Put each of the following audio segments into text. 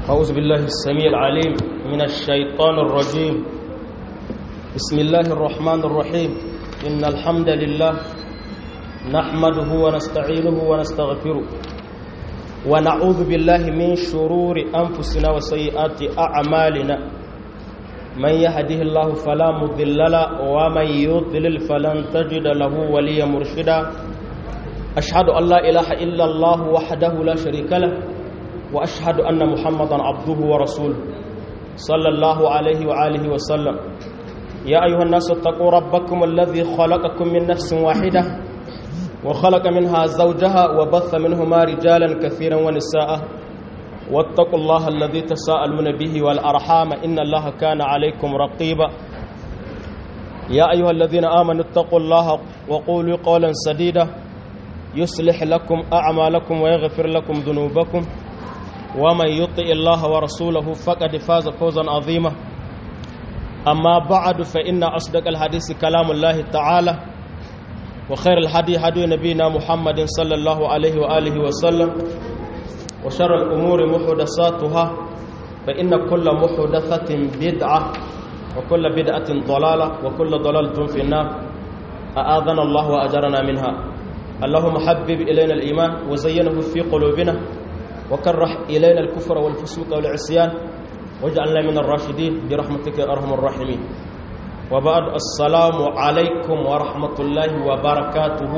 أعوذ بالله السميع العليم من الشيطان الرجيم بسم الله الرحمن الرحيم إن الحمد لله نحمده ونستعينه ونستغفره ونعوذ بالله من شرور أنفسنا وسيئات أعمالنا من يهده الله فلا مضل له ومن يضلل فلن تجد له وليا مرشدا أشهد أن لا إله إلا الله وحده لا شريك له وأشهد أن محمدا عبده ورسوله صلى الله عليه وآله وسلم يا أيها الناس اتقوا ربكم الذي خلقكم من نفس واحدة وخلق منها زوجها وبث منهما رجالا كثيرا ونساء واتقوا الله الذي تساءلون به والأرحام إن الله كان عليكم رقيبا يا أيها الذين آمنوا اتقوا الله وقولوا قولا سديدا يصلح لكم أعمالكم ويغفر لكم ذنوبكم ومن يطع الله ورسوله فقد فاز فوزا عظيما أما بعد فإن أصدق الحديث كلام الله تعالى وخير الهدي هدي نبينا محمد صلى الله عليه وآله وسلم وشر الأمور محدثاتها فإن كل محدثة بدعة وكل بدعة ضلالة وكل ضلالة في النار أآذنا الله وأجرنا منها اللهم حبب إلينا الإيمان وزينه في قلوبنا وكره إلينا الكفر والفسوق والعصيان واجعلنا من الراشدين برحمتك يا أرحم الراحمين وبعد السلام عليكم ورحمة الله وبركاته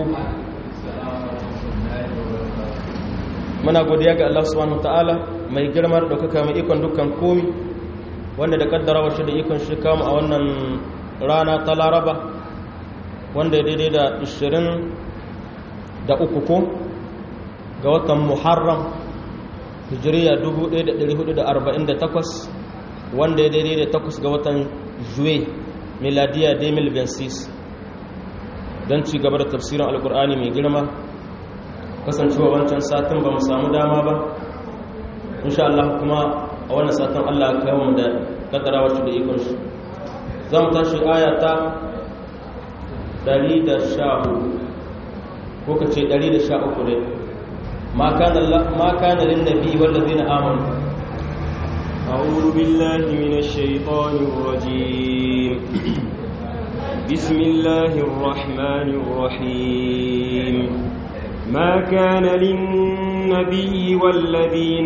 muna godiya ga Allah subhanahu wataala mai girmar daukaka mai ikon dukkan komi wanda da kaddara wasu da ikon shi kama a wannan rana ta laraba wanda ya daidai da 20 da uku ko ga watan muharram hijiriya 1448 wanda ya daidai da takwas ga watan juwe miladiya 2026 don ci gaba da tafsirin alkur'ani mai girma kasancewa wancan satin ba mu samu dama ba insha Allah kuma a wannan satin Allah ya kawo mu da kaddarawa shi da ikon shi za mu tashi aya ta 114 ko ka ce 113 dai ma kana lin nabi wal ladina amanu أعوذ بالله من الشيطان الرجيم بسم الله الرحمن الرحيم ما كان للنبي والذين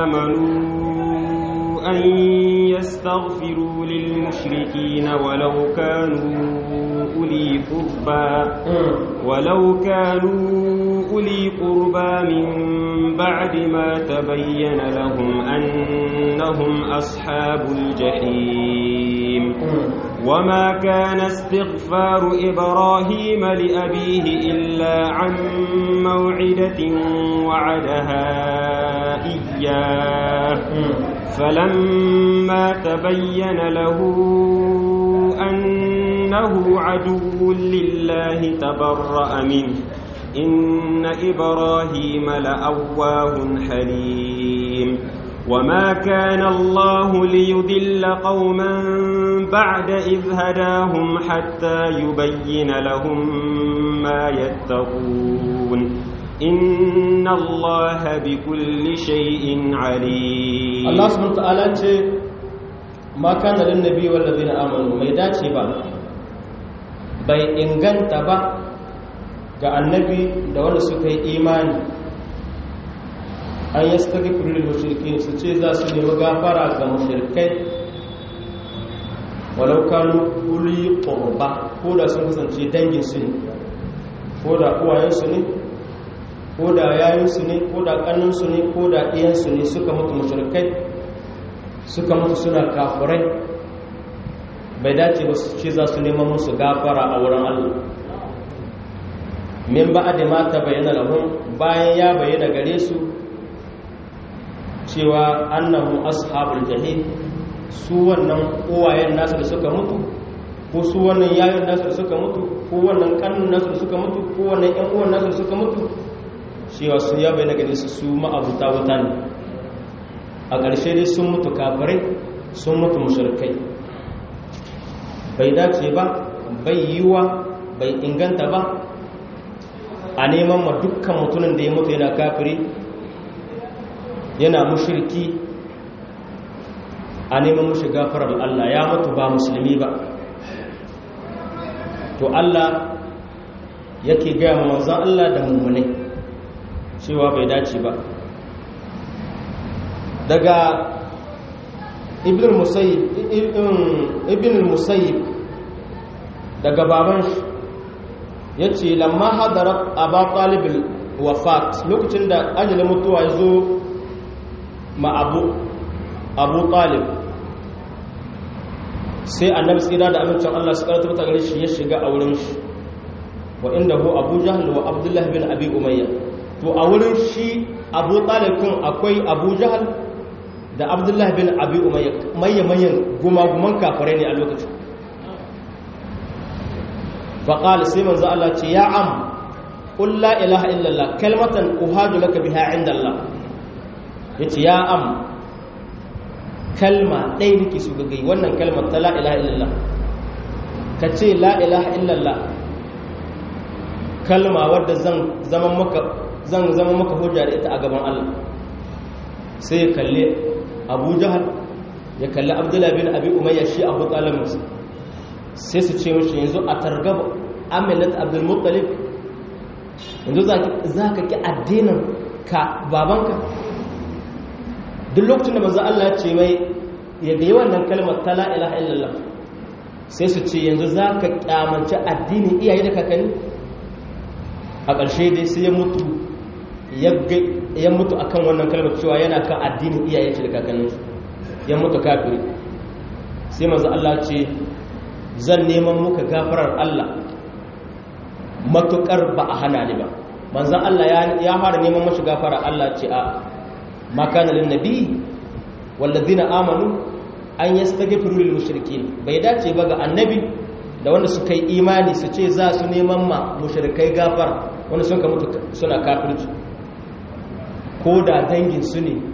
آمنوا أن يستغفروا للمشركين ولو كانوا أولي قربى ولو كانوا أولي قربى من بعد ما تبين لهم أنهم أصحاب الجحيم وما كان استغفار إبراهيم لأبيه إلا عن موعدة وعدها إياه فلما تبين له أنه عدو لله تبرأ منه إن إبراهيم لأواه حليم وما كان الله ليضل قوما بعد إذ هداهم حتى يبين لهم ما يتقون إن الله بكل شيء عليم الله سبحانه وتعالى ما كان للنبي والذين آمنوا ما يداتي با bai inganta ba ga annabi da wanda suka yi imani an yi suka lil mushriki su ce za su nemi gafara ga mushrikai walau kanu uli qurba ko da sun kasance dangin su ne ko da uwayen su ne ko da yayin su ne ko da kannun su ne ko da iyan su ne suka mutu mushrikai suka mutu suna kafirai bai dace ba su ce za su neman musu gafara a wurin Allah min ba da mata bayyana lahum bayan ya bayyana gare su cewa annahum ashabul jahim su wannan uwayen nasu da suka mutu ko su wannan yayin nasu da suka mutu ko wannan kannun nasu da suka mutu ko wannan ƴan uwan nasu da suka mutu cewa su ya bayyana gare su su ma'abuta wuta ne a ƙarshe dai sun mutu kafirai sun mutu mushrikai bai dace ba bai yiwa bai inganta ba a neman ma dukkan mutumin da ya mutu yana kafiri yana mushirki a neman mushi gafarar Allah ya mutu ba musulmi ba to Allah yake gaya ma manzan Allah da mummunai cewa bai dace ba daga ibn musayyib daga baban shi ya ce lamma hadarar abu talibin wafat lokacin da ajalin mutuwa ya zo ma abu abu talib sai annabi tsira da amincin Allah su karatu ta gare shi ya shiga a wurin shi wa inda hu abu jahal wa abdullahi bin abi umayya to a wurin shi abu talibin akwai abu jahal da abdullahi bin abi umayya mayyan gumaguman kafirai ne a lokacin faƙali sai manzo Allah ce ya am qul la ilaha illallah kalmatan uhadu laka biha inda Allah yace ya am kalma ɗaya nake so ga gai wannan kalmar ta la ilaha illallah ka ce la ilaha illallah kalma wadda zan zama maka zan zama maka hujja da ita a gaban Allah sai ya kalle Abu Jahal ya kalli Abdullah bin Abi Umayya shi Abu Talib sai su ce mashi yanzu a targaba amilat Abdul Muttalib yanzu za ka ki addinin ka babanka duk lokacin da manzo Allah ya ce mai ya ga wannan kalmar ta la ilaha illallah sai su ce yanzu za ka kyamanci addinin iyaye da kakanni a ƙarshe dai sai ya mutu ya mutu akan wannan kalmar cewa yana kan addinin iyaye da kakanni ya mutu kafiri sai manzo Allah ce zan neman muka gafarar Allah matukar ba a hana ni ba manzo Allah ya fara neman mashi gafarar Allah ce a ما كان للنبي والذين آمنوا أن يستغفروا للمشركين bai dace ba ga annabi da wanda suka yi imani su ce za su neman ma mushrikai gafar wanda sun ka mutu suna kafirci ko da dangin su ne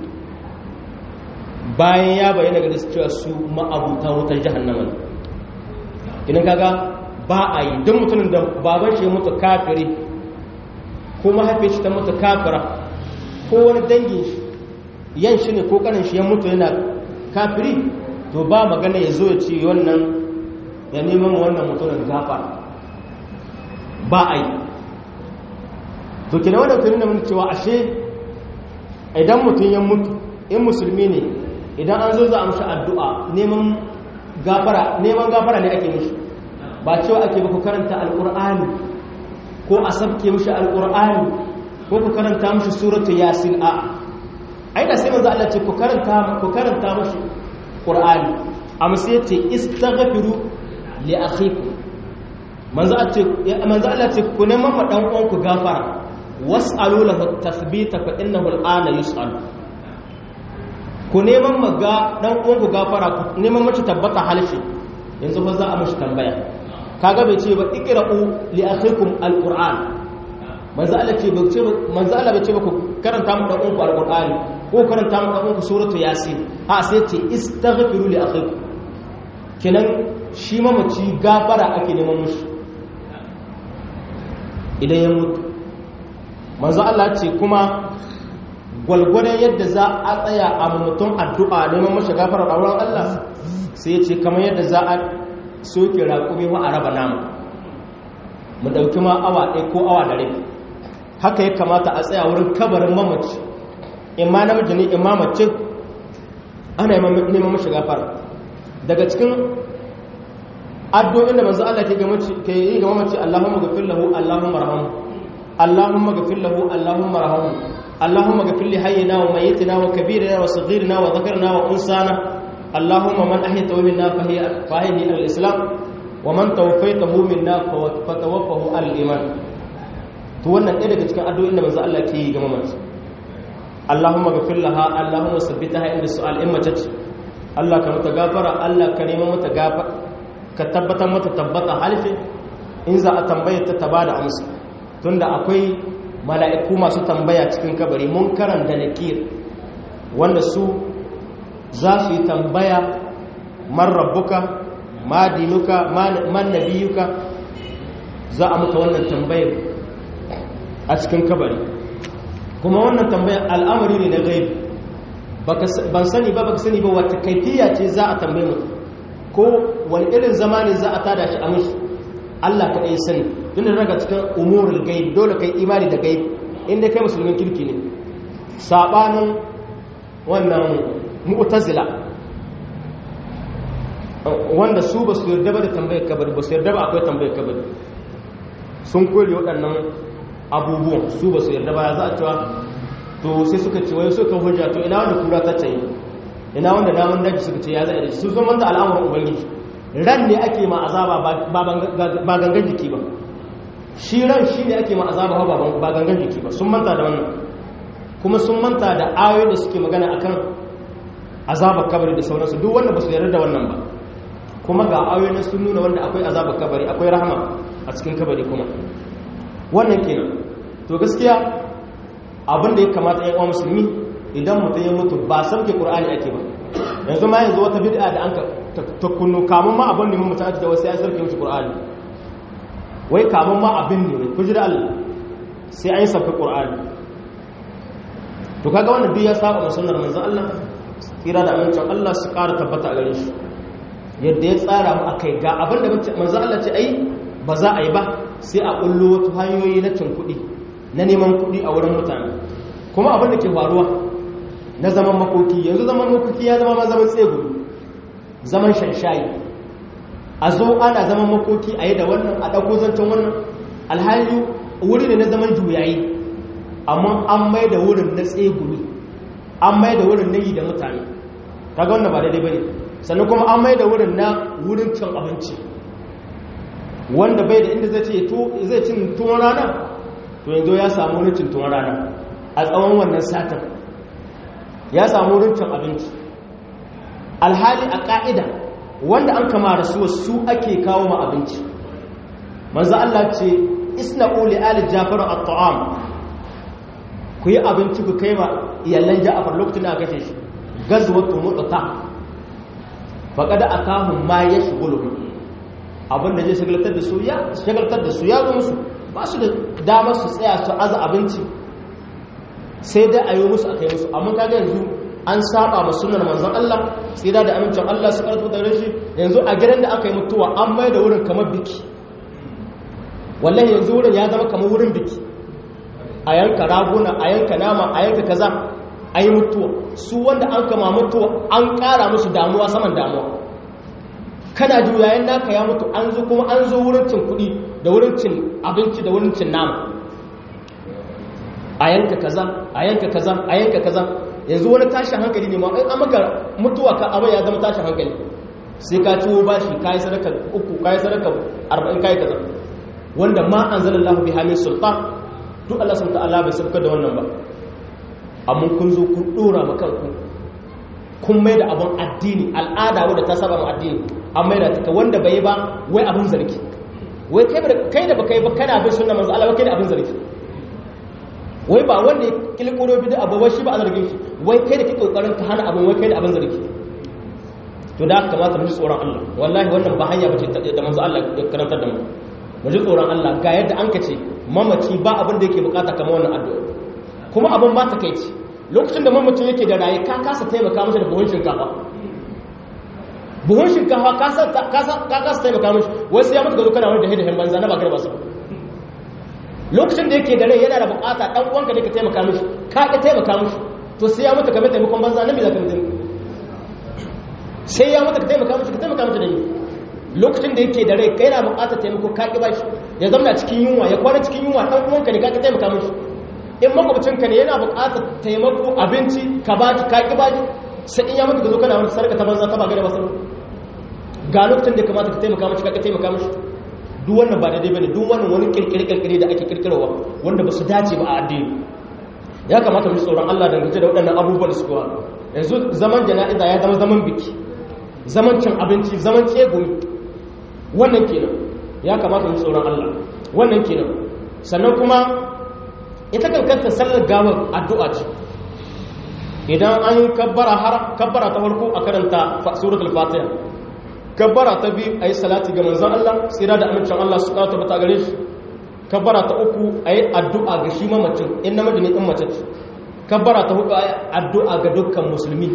bayan ya bayyana ga cewa su ma'abuta wutar jahannama ne idan kaga ba a yi don mutumin da baban shi ya mutu kafiri ko mahaifin shi ta mutu kafira ko wani dangin shi yan shi ne ko kanin shi ya mutu yana kafiri to ba magana ya zo ya ce wannan ya neman wannan mutumin gafa ba a yi to kina wannan tunin da mun cewa ashe idan mutum ya mutu in musulmi ne idan an zo za a mashi addu'a neman gafara neman gafara ne ake mishi ba cewa ake ba ku karanta alƙur'ani ko a sabke mishi alƙur'ani ko ku karanta mishi suratu yasin a ai da sai manzo Allah ce ku karanta ku karanta mashi Qur'ani amma sai ce istaghfiru li akhikum manzo Allah ce manzo Allah ce ku neman ma dan uwanku gafara was'alu lahu tathbita fa innahu al'ana yus'al ku neman ma ga dan uwanku gafara ku neman mace tabbata halshi yanzu fa za a mashi tambaya kaga bai ce ba iqra'u li akhikum al-qur'an manzo Allah ce ba ce manzo Allah bai ce ba ku karanta mu dan uwanku al-qur'ani ko karanta mu dan uwanku suratu yasin ha sai ce istaghfiru li akhikum kenan shi mamaci gafara ake neman mushi idan ya mutu manzo Allah ce kuma gwalgwadon yadda za a tsaya a mutum addu'a neman mashi gafara a wurin Allah sai ya ce kamar yadda za a soke raƙumi wa a raba nama mu ɗauki ma awa ɗaya ko awa da rai haka ya kamata a tsaya wurin kabarin mamaci imma namiji ne imma mace ana neman mashi gafara daga cikin addu'o'in da manzo Allah ke yi ga mamaci Allahumma ghafir lahu Allahumma arhamhu Allahumma ghafir lahu Allahumma arhamhu Allahumma ghafir li hayyina wa mayyitina wa kabirina wa saghirina wa dhakarna wa unsana Allahumma man ahyaytahu minna fa hiya fahihi al-islam wa man tawaffaytahu minna fa tawaffahu al-iman to wannan ɗaya daga cikin addu'o'in da manzo Allah ke yi ga mamaci Allahumma ghafir laha Allahumma sabbitaha inda su'al in mace ce Allah ka mata gafara Allah ka nema mata gafara ka tabbatar mata tabbata halifin in za a tambaye ta taba da amsa tunda akwai mala'iku masu tambaya cikin kabari mun karanta nakir wanda su za su yi tambaya man rabbuka ma dinuka man nabiyuka za a muka wannan tambayar a cikin kabari kuma wannan tambayar al'amari ne na gaibi ban sani ba baka sani ba wata kaifiya ce za a tambaye mu ko wani irin zama ne za a tada shi a mushi Allah kaɗai sani tun da daga cikin umurul gaib dole kai imani da gaib inda kai musulmin kirki ne sabanin wannan mu'tazila wanda su ba su yarda ba da tambayar kabari ba su yarda ba akwai tambayar kabari sun kore waɗannan abubuwan su ba su yarda ba ya za a cewa to sai suka ce wai suka hujja to ina wanda kura ta tayi ina wanda daman daji suka ce ya za a da su sun manta al'amuran ubangiji ran ne ake ma azaba ba gangan jiki ba shi ran shi ne ake ma azaba ba gangan jiki ba sun manta da wannan kuma sun manta da ayoyi da suke magana akan azabar kabari da sauransu duk wanda ba su yarda da wannan ba kuma ga ayoyi sun nuna wanda akwai azabar kabari akwai rahama a cikin kabari kuma wannan kenan to gaskiya abin da ya kamata yan uwa musulmi idan mutum ya mutu ba sauke qur'ani ake ba yanzu ma yanzu wata bid'a da an ta kunnu kamun ma abin ne mun mutum ake da wasu ya sauke mishi qur'ani wai kamun ma abin ne ku ji da Allah sai an yi sauke qur'ani to kaga wannan duk ya saba ma sunnar manzon Allah tsira da amincin Allah su ƙara tabbata a gare shi yadda ya tsara mu akai ga abin da manzon Allah ce ai ba za a yi ba sai a kullo wata hanyoyi na cin kuɗi na neman kuɗi a wurin mutane kuma abin da ke faruwa na zaman makoki yanzu zaman makoki ya zama zaman tsegumi zaman shanshayi a zo ana zaman makoki a yi da wannan a ɗauko zancen wannan alhali wuri ne na zaman juyayi amma an mai da wurin na tsegumi an mai da wurin na yi da mutane kaga wannan ba daidai ba ne sannan kuma an mai da wurin na wurin cin abinci wanda bai da inda zai ce zai cin tuwon rana to yanzu ya samu wurin cin tuwon rana a tsawon wannan satin ya samu wurin cin abinci alhali a ka'ida wanda an kama da su su ake kawo ma abinci manzo Allah ce isna'u li ali jafar at-ta'am ku yi abinci ku kai ma iyallan ja'far lokacin da aka kashe shi gazwatu mutata faqad akahum ma yashghulu abinda zai shagaltar da su ya shagaltar da su ya zo musu ba su da damar su tsaya su aza abinci sai dai a yi musu a kai musu amma kaga yanzu an saba ma sunan manzon Allah tsira da amincin Allah su karfi da rashi yanzu a gidan da aka yi mutuwa an mai da wurin kamar biki wallahi yanzu wurin ya zama kamar wurin biki a yanka raguna a yanka nama a yanka kaza a yi mutuwa su wanda an kama mutuwa an kara musu damuwa saman damuwa kana juyayen naka ya mutu an zo kuma an zo wurin cin kuɗi da wurin cin abinci da wurin cin nama a yanka kaza a yanka kaza a yanka kaza yanzu wani tashin hankali ne ma in an maka mutuwa ka abin ya zama tashin hankali sai ka ciwo bashi ka yi sadaka uku ka yi sadaka arba'in ka yi kaza wanda ma an zala lahu bi hamin sultan duk Allah sun ta'ala bai sabka da wannan ba amma kun zo kun dora ma kanku kun mai da abun addini al'ada wadda ta saba ma addini an mai da ta wanda bai ba wai abun zargi wai kai da baka yi ba kana bin sunna manzo Allah kai da abun zargi wai ba wanda ya kilkuro bid'a abu wai shi ba a zargin shi wai kai da kake kokarin ka hana abun wai kai da abun zargi to da kamata mu ji tsoron Allah wallahi wannan ba hanya bace da manzo Allah ya karantar da mu mu ji tsoron Allah ga yadda an kace mamaci ba abin da yake bukata kamar wannan addu'a kuma abin ba ta kai ce lokacin da mamacin yake da raye ka kasa taimaka masa da buhun shinkafa buhun shinkafa ka kasa taimaka mashi wasu ya mutu ga zo kana wani da hidahin banza na ba garba su lokacin da yake da rai yana da bukata dan uwanka ne ka taimaka mishi ka ka taimaka mishi to sai ya mutu ka mai taimakon banza na me za ka mutu sai ya mutu ka taimaka mishi ka taimaka mishi da ni lokacin da yake da rai kai na bukata taimako ka ki bashi ya zama cikin yunwa ya kwana cikin yunwa dan uwanka ne ka ka taimaka mishi in makwabcinka ne yana bukatar taimako abinci ka baji ka ki baji sai in ya mutu ka zo kana wani sarka ta banza ta ba gare ba ga lokacin da kamata ka taimaka mishi ka ka taimaka mishi duk wannan ba daidai bane duk wannan wani kirkire-kirkire da ake kirkirowa wanda ba su dace ba a addini ya kamata mu tsoron Allah dangance da waɗannan abubuwan su kuwa yanzu zaman jana'iza ya zama zaman biki zaman cin abinci zaman tsegumi wannan kenan ya kamata mu tsoron Allah wannan kenan sannan kuma ita kankanta sallar gawar addu'a ce idan an kabbara har kabbara ta farko a karanta suratul fatiha kabbara ta biyu a yi salati ga manzan Allah tsira da amincin Allah su kawo tabbata gare shi kabbara ta uku a yi addu'a ga shi mamacin in namiji ne in mace ce kabbara ta hudu addu'a ga dukkan musulmi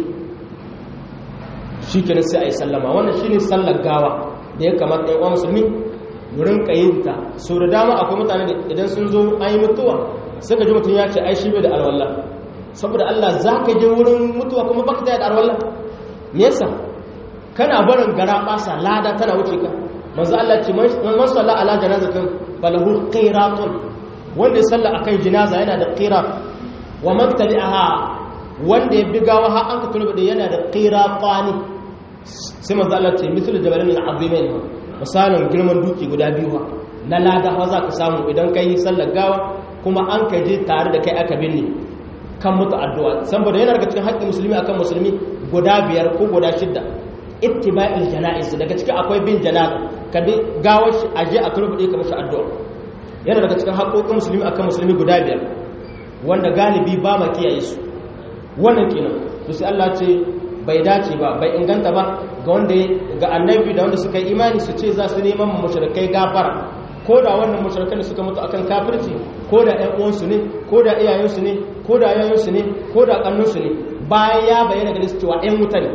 shikenan sai ayi sallama wannan shine sallar gawa da ya kamata ɗan uwa musulmi wurin kayinta so da dama akwai mutane da idan sun zo an yi mutuwa sai ka ji mutum ya ce ai shi bai da alwala saboda Allah za ka je wurin mutuwa kuma baka da alwala me yasa kana barin gara basa lada tana wuce ka manzo Allah ce man salla ala janazatin falahu qiratun wanda ya salla akan jinaza yana da qirat wa man tabi'aha wanda ya bigawa har an ka turbe da yana da qiratani sai manzo Allah ce mithlu jabalin azimain misalin girman duki guda biyu na lada ha za ka samu idan kai sallar gawa kuma an ka je tare da kai aka binne kan mutu addu'a saboda yana daga cikin haƙƙin musulmi akan musulmi guda biyar ko guda shidda ittiba'il janaiz daga cikin akwai bin janaza ka bi gawar shi aje a turbude ka mashi addu'a yana daga cikin haƙoƙin musulmi akan musulmi guda biyar wanda galibi ba ma kiyaye su wannan kenan to sai Allah ce bai dace ba bai inganta ba ga wanda ga annabi da wanda suka yi imani su ce za su neman mu mushrikai gafara ko da wannan mushrikan da suka mutu akan kafirci ko da ƴan uwansu ne ko da iyayensu ne ko da yayansu ne ko da kannunsu ne bayan ya bayyana gare su cewa ƴan wuta ne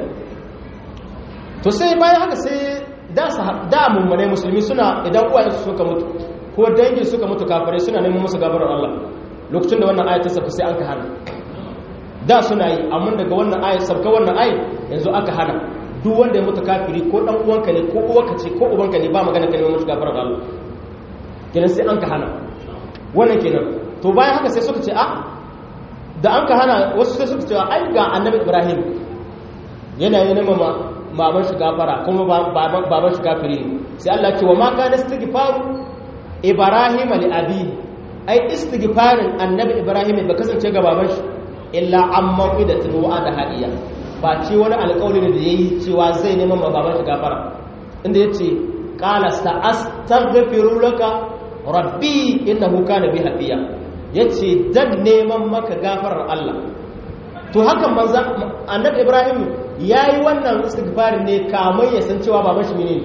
to sai bayan haka sai da da mummune musulmi suna idan uwayen su suka mutu ko dangin suka mutu kafirai suna neman musu gafarar Allah lokacin da wannan ayat ta sauka sai an ka hana da suna yi amma daga wannan ayat sauka wannan ayat yanzu aka hana duk wanda ya mutu kafiri ko dan uwanka ne ko uwarka ce ko ubanka ne ba magana ka neman musu gafarar Allah kenan sai an ka hana wannan kenan to bayan haka sai suka ce a da an ka hana wasu sai suka ce ai ga annabi Ibrahim yana yi nema baban shi gafara kuma baban shi kafiri sai Allah ce wa ma kana istighfaru ibrahim li abi ai istighfarin annabi ibrahim ba kasance ga baban shi illa amma qidatin wa'ada hadiya ba ce wani alƙawari da yayi cewa zai neman ma baban shi gafara inda yace qala sa'astaghfiru laka rabbi innahu kana bi hafiya yace dan neman maka gafarar Allah to hakan manzo annabi ibrahim yayi wannan istighfarin ne kamar ya san cewa baban shi ne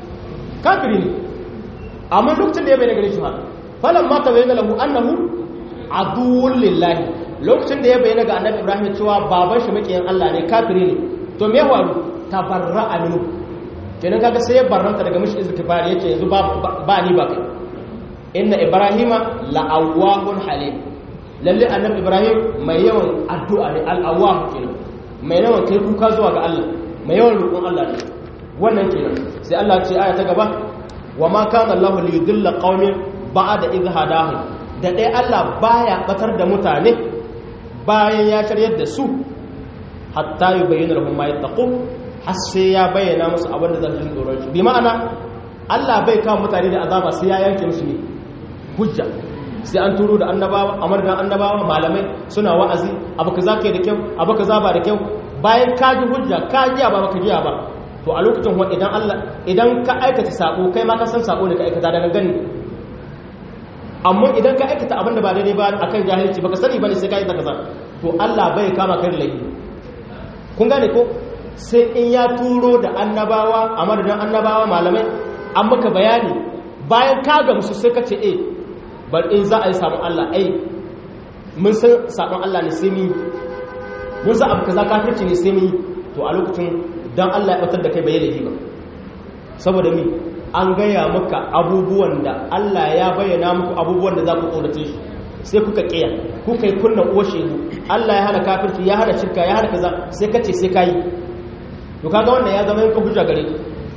kafiri ne amma lokacin da ya bayyana gare shi ha falan ma ta bayyana lahu annahu aduwwun lillahi lokacin da ya bayyana ga annabi ibrahim cewa baban shi makiyin Allah ne kafiri ne to me waru tabarra'a minhu kenan kaga sai ya barranta daga mishi istighfar yace yanzu ba ba ni ba kai inna ibrahima la'awwahun halim lalle annabi ibrahim mai yawan addu'a ne al'awwah kenan mai yawan kai kuka zuwa ga Allah mai yawan roƙon Allah ne wannan kenan sai Allah ce aya ta gaba wa ma kana Allah li yudilla qaumin ba'da idh hadahum da dai Allah baya batar da mutane bayan ya karyar da su hatta yubayyana lahum ma yattaqu har sai ya bayyana musu abin da za su tsoron shi bi ma'ana Allah bai kawo mutane da azaba sai ya yanke musu ne hujja sai an turo da annabawa amar da annabawa malamai suna wa'azi abu kaza kai da kyau abu kaza ba da kyau bayan ka ji hujja ka ji ba baka ji ba to a lokacin wa idan Allah idan ka aikata sako kai ma ka san sako ne ka aikata daga gani amma idan ka aikata abin da ba daidai ba akan jahilci baka sani bane sai ka yi ta kaza to Allah bai kama kai da laifi kun gane ko sai in ya turo da annabawa a madadin annabawa malamai an maka bayani bayan ka gamsu sai ka ce eh bar in za a yi sabon Allah ai mun san sabon Allah ne sai mu mun san abu kaza kafirci ne sai mu to a lokacin dan Allah ya batar da kai bai laifi ba saboda mi an gaya maka abubuwan da Allah ya bayyana muku abubuwan da za ku tsorace shi sai kuka kiya kuka yi kunna uwa shehu Allah ya hana kafirci ya hana shirka ya hana kaza sai ka ce sai kai to kaga wannan ya zama yanka hujja gare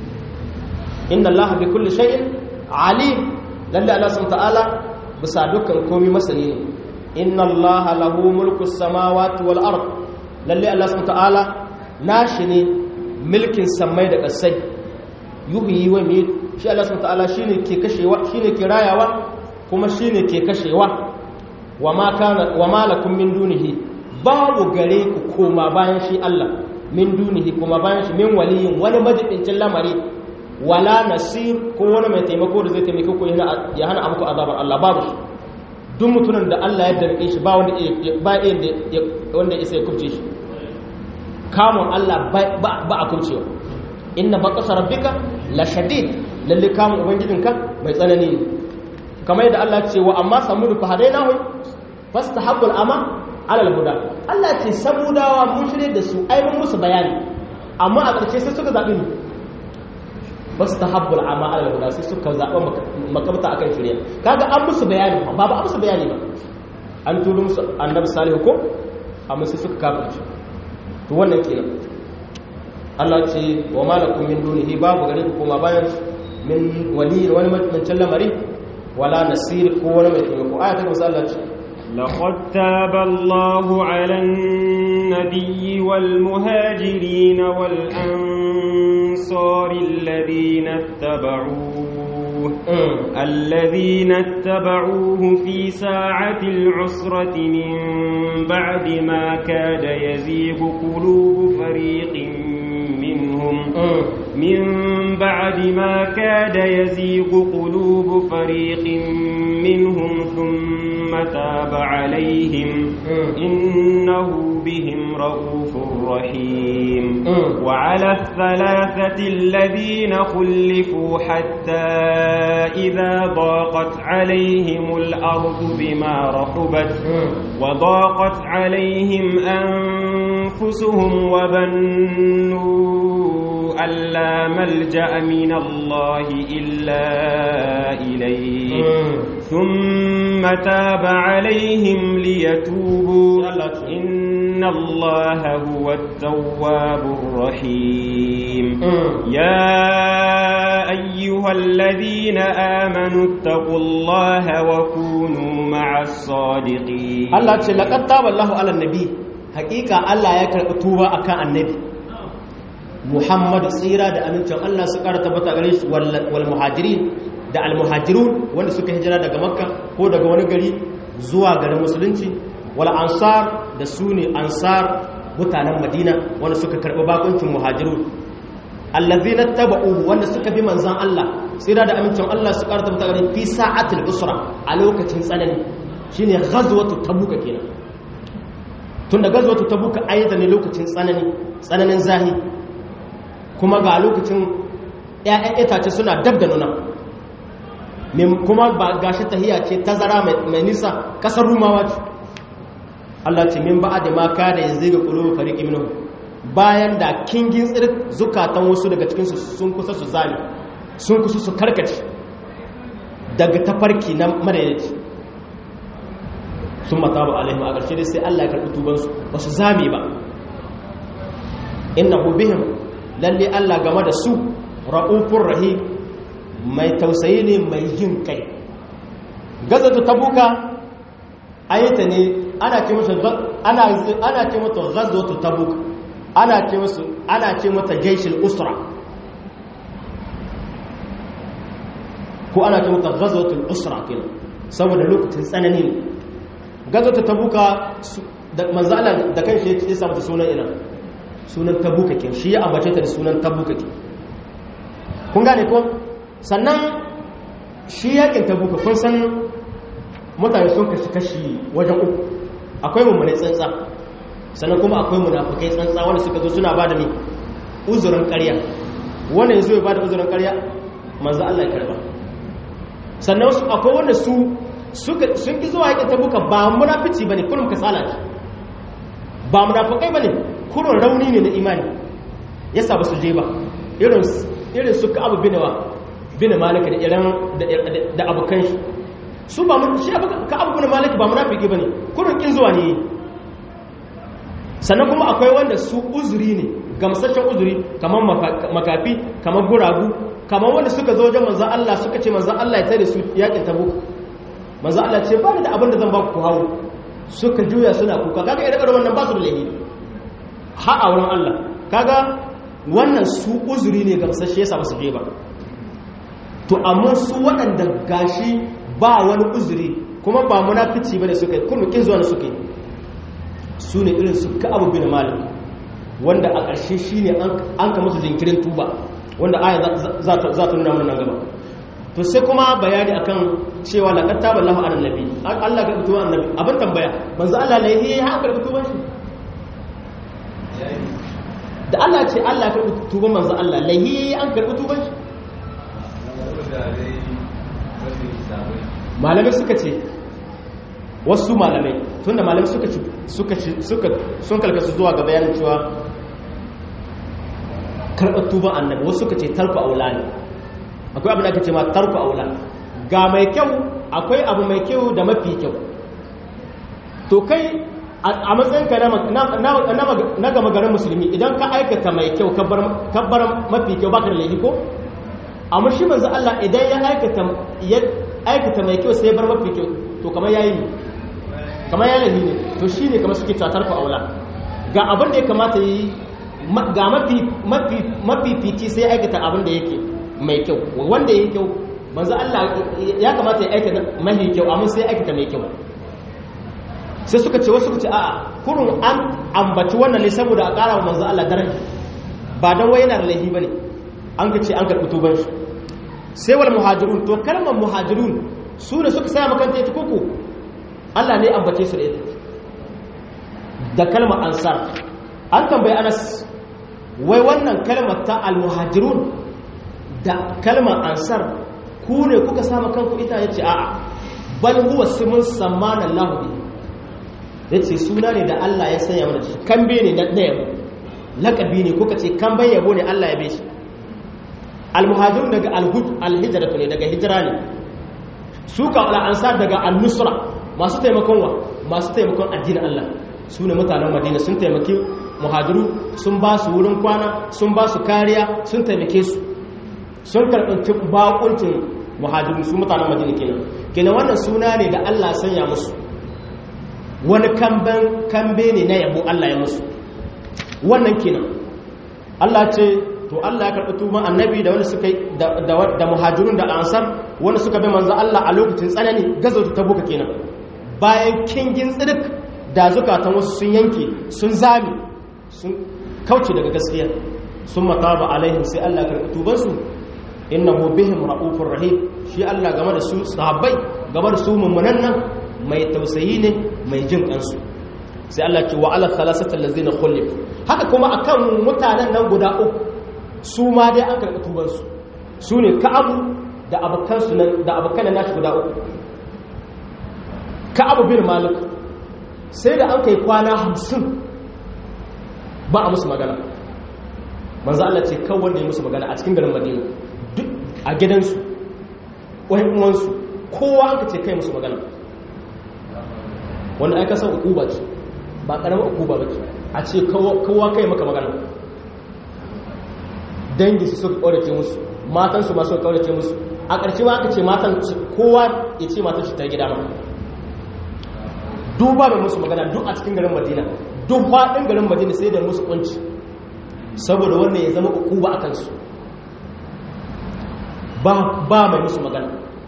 inna Allah bi kulli shay'in alim lalle Allah subhanahu ta'ala bisa dukkan komai masani ne inna Allah lahu mulku samawati wal ard lalle Allah subhanahu ta'ala nashi ne mulkin samai da kasai yuhyi wa yumiit shi Allah subhanahu ta'ala shine ke kashewa shine ke rayawa kuma shine ke kashewa wa ma kana wa ma lakum min dunihi babu gare ku koma bayan shi Allah min dunihi kuma bayan shi min waliyin wani majibincin lamari wala nasir ko wani mai taimako da zai taimake ku ya hana amku azabar Allah babu shi duk mutumin da Allah ya darbe shi ba wanda ba wanda isa ya kubce shi kamun Allah ba a kubcewa inna baqasa rabbika la shadid lalle kamun ubangijinka mai tsanani ne kamar yadda Allah ce wa amma samudu fa hadainahu fastahabbul ama alal huda Allah ce samudawa mun shirye da su ai mun musu bayani amma a ƙarshe sai suka zaɓi mu ba su tahabbul amma alal huda sai suka zaɓa makamta akan shirya kaga an musu bayani ba ba an musu bayani ba an turo musu annabi salihu ko amma sai suka kafirce to wannan kenan Allah ce wa malakum min dunihi babu gare ku kuma bayan min wali wani mutuncin lamari wala nasir ko wani mai taimako aya ta musa Allah ce لقد تاب الله على النبي والمهاجرين والأنصار الذين اتبعوه الذين اتبعوه في ساعة العسرة من بعد ما كاد يزيغ قلوب فريق منهم من بعد ما كاد يزيغ قلوب فريق منهم ثم تاب عليهم إنه بهم رؤوف رحيم وعلى الثلاثة الذين خلفوا حتى إذا ضاقت عليهم الأرض بما رحبت وضاقت عليهم أنفسهم وظنوا أن لا ملجأ من الله إلا إليه ثم تاب عليهم ليتوبوا إن الله هو التواب الرحيم يا أيها الذين آمنوا اتقوا الله وكونوا مع الصادقين الله لقد تاب الله على النبي حقيقة الله يكرم توبة أكان النبي Muhammadu tsira da amincin Allah su ƙara tabbata gare shi wal muhajirin da al muhajirun wanda suka hijira daga makka ko daga wani gari zuwa garin musulunci wal ansar da su ne ansar mutanen madina wanda suka karɓi bakuncin muhajirun allazina taba'uhu wanda suka bi manzan Allah tsira da amincin Allah su ƙara tabbata gare fi sa'atil usra a lokacin tsanani shine ghazwatu tabuka kenan tunda ghazwatu tabuka ayyata ne lokacin tsanani tsananin zahi kuma ga lokacin ‘ya'yan itace suna dab da nuna kuma ba gashi tahiya ce tazara mai nisa ƙasar rumawa ce Allah ce min ba'a da maka da yanzu ga ƙulu fariki minu bayan da kingin tsir zukatan wasu daga cikinsu sun kusa su zami sun kusa su karkace daga tafarki na madaidaici sun mata ba alaihim a ƙarshe dai sai Allah ya karɓi tubansu ba su zame ba inna bihim lalle Allah game da su ra'ufur rahim mai tausayi ne mai jin kai gazatu tabuka ayata ne ana ce mata ana ana ce mata ghazwatu tabuk ana ce musu ana ce mata jaishul usra ko ana ce mata ghazwatul usra kenan saboda lokacin tsanani ne gazwatu tabuka da manzo Allah da kanshi ya samu sunan ina sunan tabuka ke shi ya ambace ta da sunan tabuka ke kun gane ko sannan shi yakin tabuka kun san mutane sun kashi kashi wajen uku akwai mummune tsantsa sannan kuma akwai munafukai tsantsa wanda suka zo suna ba da ni uzurin ƙarya wanda ya zo ya ba da uzurin ƙarya manzo Allah ya karba sannan akwai wanda su sun ki zuwa yakin tabuka ba munafici bane kullum kasala ce ba munafukai bane kurun rauni ne na imani yasa ba su je ba irin su abu binawa bina malika da iran da abokan shi su ba mun shi ka abu bina malika ba munafiki bane kurun kin zuwa ne sannan kuma akwai wanda su uzuri ne gamsashen uzuri kamar makafi kamar guragu kamar wanda suka zo wajen manzan Allah suka ce manzan Allah ya tare su yakin tabuk manzan Allah ce ba da abin da zan ba ku hawo suka juya suna kuka kaga irin wannan ba su da laifi har a wurin Allah kaga wannan su uzuri ne gamsashe yasa ba su je ba to amma su waɗanda gashi ba wani uzuri kuma ba munafici bane suka yi kuma kin zuwa ne suka yi su ne irin su ka abu bin malik wanda a ƙarshe shi ne an ka musu jinkirin tuba wanda aya za ta nuna mana nan gaba to sai kuma bayani akan cewa laqad taballahu ala nabi Allah ka tuba annabi abin tambaya manzo Allah ne ya haka tuban shi da Allah ce Allah ya karɓi tuban manzo Allah lahi an karɓi tuban shi malamai suka ce wasu malamai tunda malamai suka suka suka sun kalkasu zuwa ga bayanin cewa karɓar tuban annabi wasu suka ce tarku aula ne akwai abin da aka ce ma tarku aula ga mai kyau akwai abu mai kyau da mafi kyau to kai a matsayinka na gama garin musulmi idan ka aikata mai kyau kabbar mafi kyau baka da laifi ko amma shi manzo Allah idan ya aikata ya aikata mai kyau sai ya bar mafi kyau to kamar yayi ne kamar ya laifi ne to shine kamar suke tatar ku aula ga abin da ya kamata yi ga mafi mafi mafi fiti sai aikata abin da yake mai kyau wanda yake kyau manzo Allah ya kamata ya aikata mahi kyau amma sai aikata mai kyau sai suka ce wasu ce a'a kurun an ambaci wannan ne saboda a ƙara wa manzo Allah daraja ba dan wai yana da laifi bane an ga ce an karɓi tuban shi sai wal muhajirun to kalmar muhajirun su ne suka saya makanta ita koko Allah ne ambace su da ita da kalmar ansar an tambayi Anas wai wannan kalmar ta al muhajirun da kalmar ansar ku ne kuka sama kanku ita yace a'a bal huwa simun samana Allahu bihi ya ce suna ne da Allah ya sanya mana shi kambe ne na yabo lakabi ne kuka ce kamben yabo ne Allah ya beshi almuhajirun daga alhud alhijratu ne daga hijira ne su ka al'ansar daga al-nusra masu taimakon wa masu taimakon addinin Allah su ne mutanen madina sun taimaki muhajiru sun ba su wurin kwana sun ba su kariya sun taimake su sun karɓi bakuncin muhajiru su mutanen madina kenan kenan wannan suna ne da Allah sanya musu wani kambe ne na yabo Allah ya musu wannan kenan Allah ce to Allah ya karɓi tuban annabi da wani suka da muhajirun da ansar wani suka bi manzo Allah a lokacin tsanani gazo ta buka kenan bayan kingin tsirik da zukatan wasu sun yanke sun zami sun kauce daga gaskiya sun mataba alaihim sai Allah ya karɓi tuban su innahu bihim raufur rahim shi Allah game da su sahabbai game da su mummunan nan mai tausayi ne mai jin kansu sai Allah ce wa ala thalathati allazina khulif haka kuma akan mutanen nan guda uku su ma dai an karɓi tuban su su ne ka'abu da abukan su da abukan nashi guda uku ka'abu bin malik sai da an kai kwana 50 ba a musu magana manzo Allah ce kan wanda ya musu magana a cikin garin Madina duk a gidansu wani uwansu kowa aka ce kai musu magana wanda aka san ukuba ce ba karamar ukuba ba ce a ce kowa kai maka magana dangi su suka kaurace musu matansu ma suka kaurace musu a ƙarshe ma aka ce matan kowa ya ce matan shi ta gida ma duba mai musu magana duk a cikin garin madina duk faɗin garin madina sai da musu kunci saboda wannan ya zama ukuba a kansu ba mai musu magana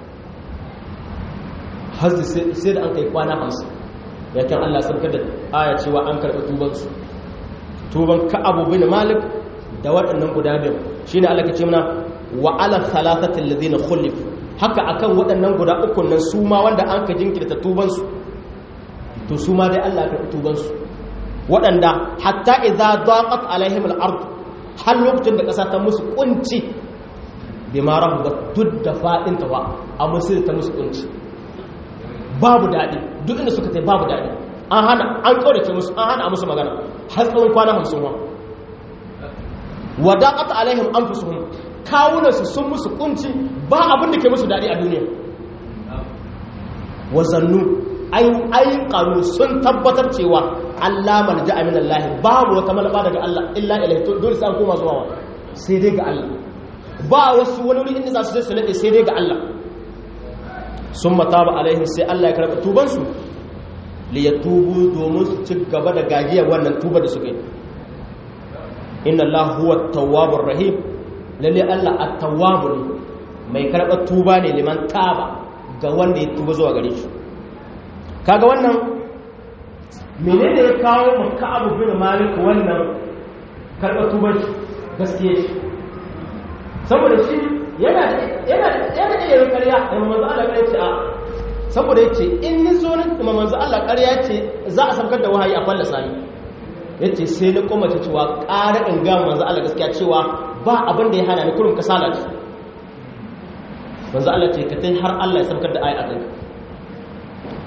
hazzi sai da an kai kwana hamsin yakin Allah sarkar da aya cewa an karɓi tubansu tuban ka'abu bin malik da waɗannan guda biyu shi ne Allah ka ce mana wa ala thalathatil ladina khulif haka akan waɗannan guda uku nan su ma wanda an ka jinkirta tubansu to su ma dai Allah ya karɓi tubansu waɗanda hatta idza daqat alaihim al-ard har lokacin da ƙasa ta musu kunci bima rabbat duk da fadin ta ba amma sai ta musu kunci babu daɗi duk inda suka tai babu daɗi an hana an kaurace musu an hana musu magana har tsawon kwana hamsin wa wadaqat alaihim anfusuhum kawunan su sun musu kunci ba abin da ke musu daɗi a duniya wazannu ai ai qaru sun tabbatar cewa Allah malja min Allah babu wata malaba daga Allah illa ilaihi dole sai an koma zuwa sai dai ga Allah ba wasu wani wuri inda za su je su nade sai dai ga Allah sun mataba alaihim sai Allah ya karɓi tubansu li ya tubu domin su ci gaba da gajiya wannan tuba da suka yi inna Allah huwa tawwabur rahim lalle Allah at-tawwabur mai karɓar tuba ne liman taba ga wanda ya tuba zuwa gare shi kaga wannan menene ya kawo maka abu bin malik wannan karɓar tubar gaskiya shi saboda shi yana yana yana iya yin ƙarya da manzo Allah ƙarya ce a saboda yace in ni zo nan kuma manzo Allah ƙarya ce za a saukar da wahayi a fallasa ni yace sai na koma ta cewa ƙara in ga manzo Allah gaskiya cewa ba abin da ya hana ni kurum kasala ce manzo Allah ce ka tai har Allah ya saukar da ayi a kanka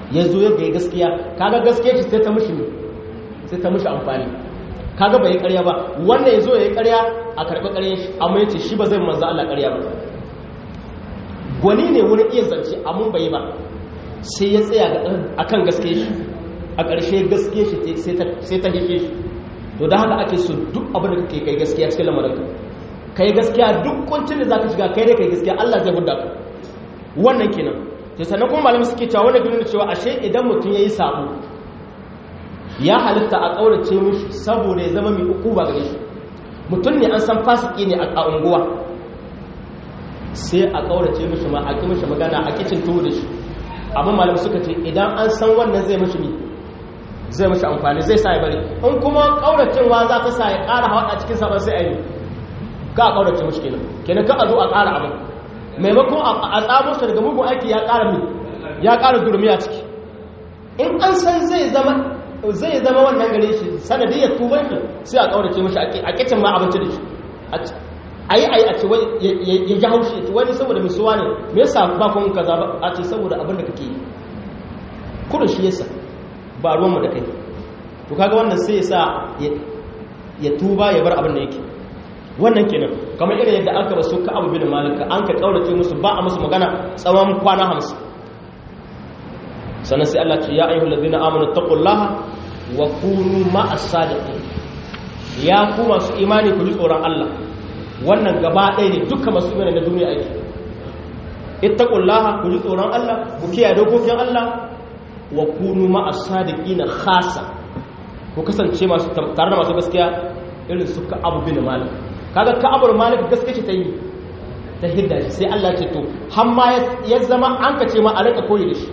ya zo ya gai gaskiya kaga gaskiya shi sai ta mushi ne sai ta mushi amfani kaga bai ƙarya ba wannan ya zo ya yi ƙarya a karɓi ƙarya shi amma ya ce shi ba zai manzo Allah ƙarya ba gwani ne wurin iya zance amma bai yi ba sai ya tsaya akan gaskiya shi a ƙarshe gaskiya shi sai ta hike shi to da haka ake so duk abin da kake kai gaskiya cikin lamarinka kai gaskiya duk kuncin da zaka shiga kai da kai gaskiya Allah zai hudda ka wannan kenan to sannan kuma malamai suke cewa wannan gudun cewa ashe idan mutum yayi sabo ya halitta a kaurace mishi saboda ya zama mai ukuba gare shi mutum ne an san fasiki ne a unguwa sai a kaurace mishi ma a ki mishi magana a kicin tuwo da shi amma malamai suka ce idan an san wannan zai mishi ne zai mashi amfani zai sa ya bari in kuma kauracewa za ta sa ya ƙara hawa cikin sabon sai a yi ka a kaurace mashi kenan kenan ka a zo a ƙara abin maimakon a tsamo shi daga mugun aiki ya ƙara mi ya ƙara durmi a ciki in an san zai zama zai zama wannan gare shi sanadiyar tuban shi sai a kaurace mashi a kicin ma abinci da shi a yi a yi a ce ya ji haushi ya ce wani saboda mai suwa ne me yasa ba kun kaza ba a ce saboda abin da kake yi kudin shi yasa ba ruwanmu da kai to kaga wannan sai ya sa ya tuba ya bar abin da yake wannan kenan kamar irin yadda aka rasu ka abu bin malika an ka kaurace musu ba a musu magana tsawon kwana hamsin sannan sai Allah ce ya ayyuhal ladina amanu taqullaha wa kunu ma'as sadiqin ya ku masu imani ku ji tsoron Allah wannan gaba ɗaya ne dukkan masu imani na duniya ake ittaqullaha ku ji tsoron Allah ku kiyaye dokokin Allah wa kunu ma'a sadiqina khasa ku kasance masu tare da masu gaskiya irin su ka abu bin malik kaga ka abu malik gaskiya ce ta yi ta hidda shi sai Allah ce to har ma ya zama an ka ce ma a rika koyi da shi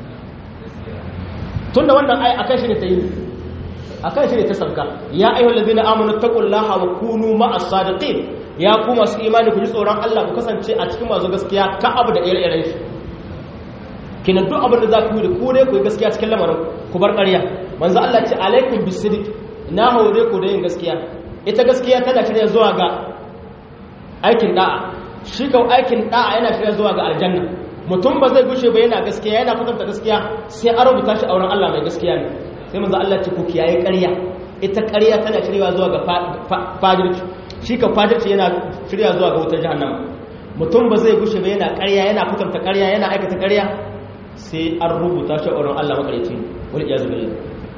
tunda wannan ai akan shi ne ta yi akan shi ne ta sabka ya ayyuhal ladina amanu taqullaha wa kunu ma'as sadiqin ya ku masu imani ku ji tsoron Allah ku kasance a cikin masu gaskiya ka abu da ire-iren shi kina duk abin da za ku yi da ku dai ku yi gaskiya cikin lamarin ku bar ƙarya manzo Allah ce alaikum bisidik na hore ku da yin gaskiya ita gaskiya tana shirya zuwa ga aikin da'a shi kau aikin da'a yana shirya zuwa ga aljanna mutum ba zai gushe ba yana gaskiya yana kwatanta gaskiya sai an rubuta shi a wurin Allah mai gaskiya ne sai manzo Allah ce ku kiyaye ƙarya ita ƙarya tana shirya zuwa ga fadirci shi ka fadirci yana shirya zuwa ga wutar jahannama mutum ba zai gushe ba yana ƙarya yana kwatanta ƙarya yana aikata ƙarya sai an rubuta shi a wurin Allah makarici wani iyazu billah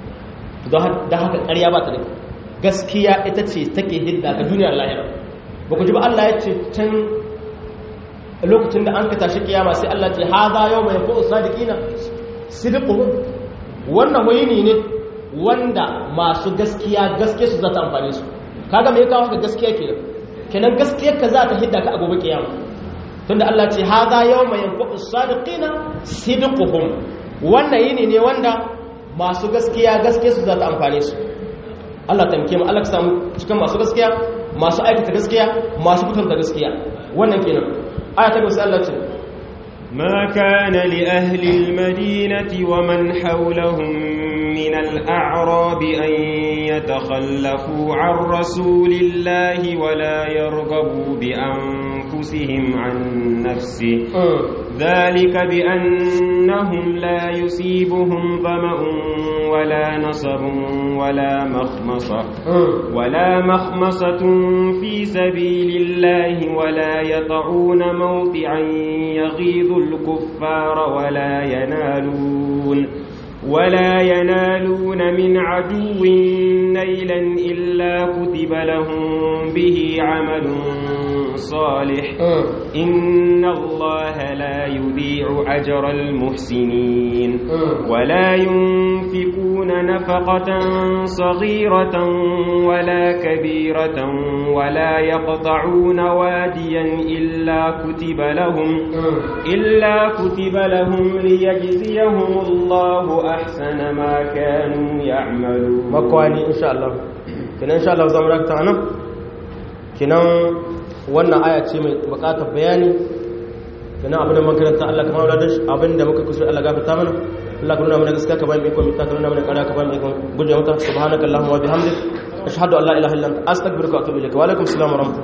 don haka ƙarya ba ta da gaskiya ita ce take hidda ga duniyar lahira ba ku ji ba Allah ya ce can lokacin da an ka tashi kiyama sai Allah ce haza yau mai ko sadiqina sidqu wannan wayini ne wanda masu gaskiya gaskiya su za ta amfane su kaga me ya kawo ka gaskiya kenan kenan gaskiyar ka za ta hidda ka a gobe kiyama tunda Allah ce haza yawma yanfa'u sadiqina sidquhum wannan yini ne wanda masu gaskiya gaskiya su za ta amfane su Allah ta mike mu Allah ka samu cikin masu gaskiya masu aikata gaskiya masu fitar gaskiya wannan kenan aya ta gaba Allah ce ما كان لأهل المدينة ومن حولهم من الأعراب أن يتخلفوا عن رسول الله ولا يرغبوا بأنفسهم عن نفسه ذلك بأنهم لا يصيبهم ظمأ ولا نصب ولا مخمصة ولا مخمصة في سبيل الله ولا يطعون موطعا يغيظ الكفار ولا ينالون ولا ينالون من عدو نيلا إلا كتب لهم به عمل صالح إن الله لا يضيع أجر المحسنين ولا ينفقون نفقة صغيرة ولا كبيرة ولا يقطعون واديا إلا كتب لهم إلا كتب لهم ليجزيهم الله أحسن ما كانوا يعملون makwani insha Allah kinan insha Allah zamu rakta anan kinan wannan aya ce mai bukatar bayani kinan abin da makaranta Allah kamar da abin da muka kusur Allah gafarta mana Allah ka nuna mana gaskiya ka ba mu ikon mita ka nuna mana ƙarya ka ba mu ikon guje mata subhanakallahumma wa bihamdik ashhadu an la ilaha illa anta astaghfiruka wa atubu ilaik wa alaikum assalam wa rahmatullahi